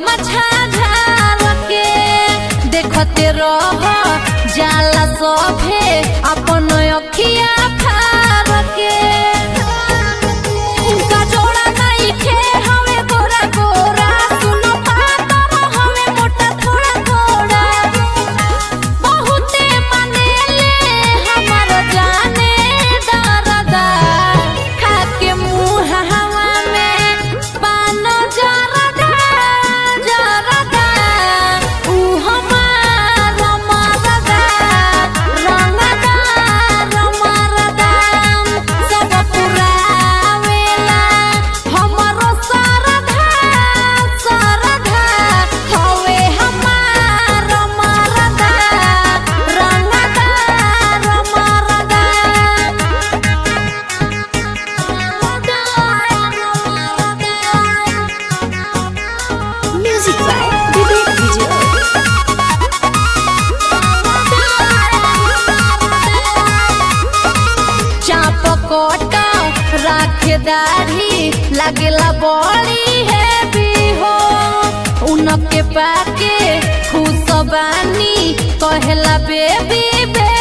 गमछा झार के देखते रह जाला सभे अपन अखिया फार के उनका जोड़ा नइखे हवे गोरा गोरा सुनो पातर हवे मोटा थोड़ा थोड़ा बहुते मनेले हमर जाने दरदा खाके मुंह हवा में पानो जरदा जरदा ऊ हमार मरदा रंगदा रमरदा सब पुरावेला हमरो सरधा सरधा हवे हमार मरदा रंगदा रमरदा Music by Vivek Vijay. चाप कोट राखे दाढ़ी लागेला बड़ी है हो उनके पाके खुश बानी कहेला बेबी बे